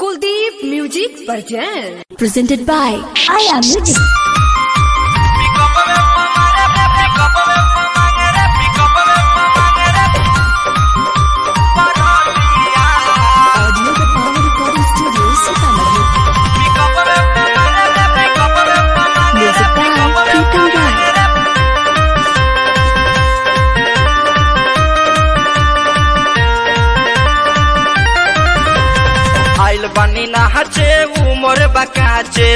Kuldeep Music Version. presented by Aya Music. Audio the Power Recording Studio, Sitamarhi. Music by Pritam Rai. आइल बनी नहाचे उमर बकाचे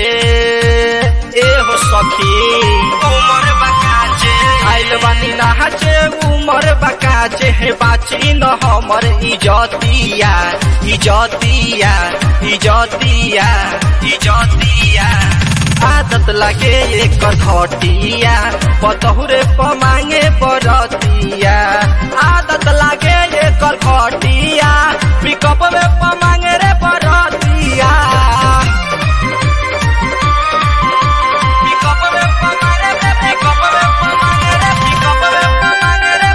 ए हो सखी उमर बकाचे आइल बनी नहाचे उमर बकाचे हे बाची न हमर इजतिया इजतिया इजतिया इजतिया आदत लगे एक घटिया पतहुरे पमांगे बरतिया आदत लगे एक घटिया पिकअप में पमांगे रे बरतिया पिकअप में पमांगे रे पिकअप में पमांगे रे पिकअप में पमांगे रे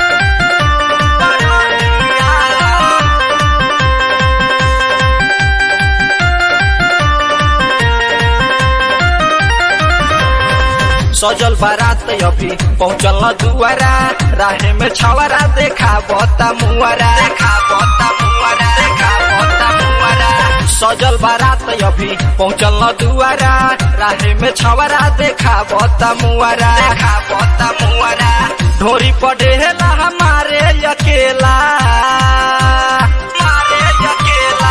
बरतिया सजल बारात अभी पहुँचल न दुआरा राहे में छवरा देखा बता मुआरा देखा बता मुआरा देखा बता मुआरा सजल बारात अभी पहुँचल न दुआरा राहे में छवरा देखा बता मुआरा देखा बता मुआरा ढोरी पढ़ेला हमारे अकेला हमारे अकेला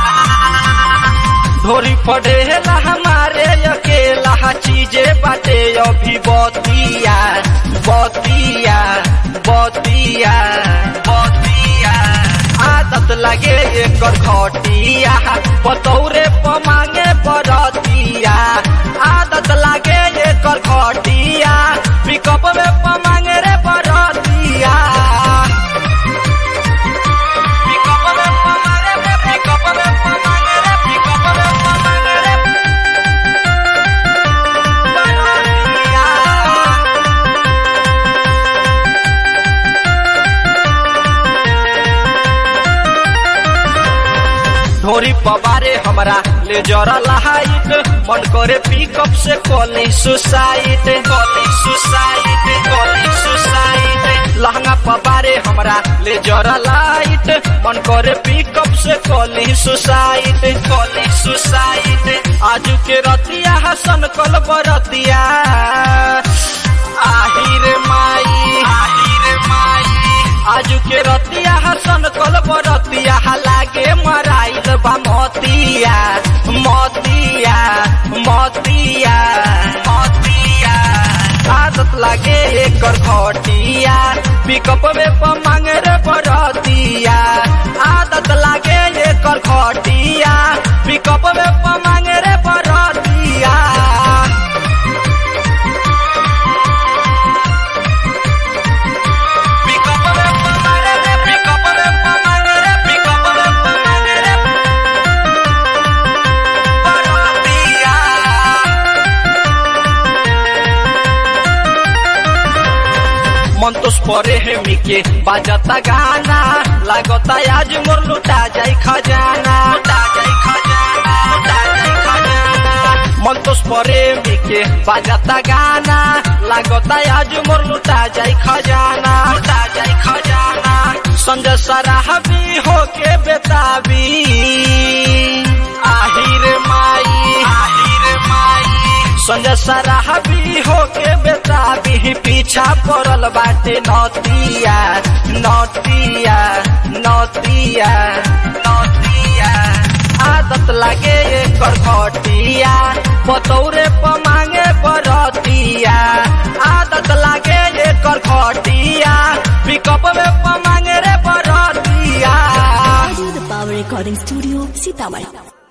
ढोरी पढ़ेला हमारे अकेला चीजे बाटे अभी बतिया बतिया बतिया बतिया आदत लगे एकर घटिया पतौरे पमांगे बरतिया आदत लगे एकर घटिया पिकअप में पमांगे रे बरतिया पिकअप में पमांगे रे पिकअप में पमांगे रे पिकअप में पमांगे रे बरतिया ढोरी पबारे हमरा ले जरा लाइट मन करे पिकअप से कॉली सुसाइड कॉली सुसाइड कॉली सुसाइड लहंगा पबारे हमरा ले जरा लाइट मन करे पिकअप से कॉली सुसाइड कॉली सुसाइड आजू के रतिया हसन कल बरतिया आहिर माई आहिर माई आजू के रतिया हसन कल बरतिया लागे मराइल बा मतिया मतिया मतिया मतिया आदत लागे एकर घटिया पिकअप में पमांगे रे बरतिया आदत लागे एकर घटिया पिकअप में पमांगे रे बरतिया पिकअप में पमांगे रे पिकअप में पमांगे रे पिकअप में पमांगे रे बरतिया मंतोष परे है मिके बाजता गाना लागता आज मोर लुटा जाई खजाना लुटा जाई खजाना लुटा जाई खजाना मंतोस परे मिके बाजता गाना लागता आज मोर लुटा जाई खजाना लुटा जाई खजाना संजय सराहबी होके बेताबी आहिर माई आहिर माई संजय सराहबी होके बेताबी पीछा पड़ल बाटे नतिया नतिया नतिया नतिया आदत लागे एकर घटिया पतौरे पमांगे बरतिया आदत लागे एकर घटिया पिकअप में पमांगे रे बरतिया Audio the Power Recording Studio, Sitamarhi.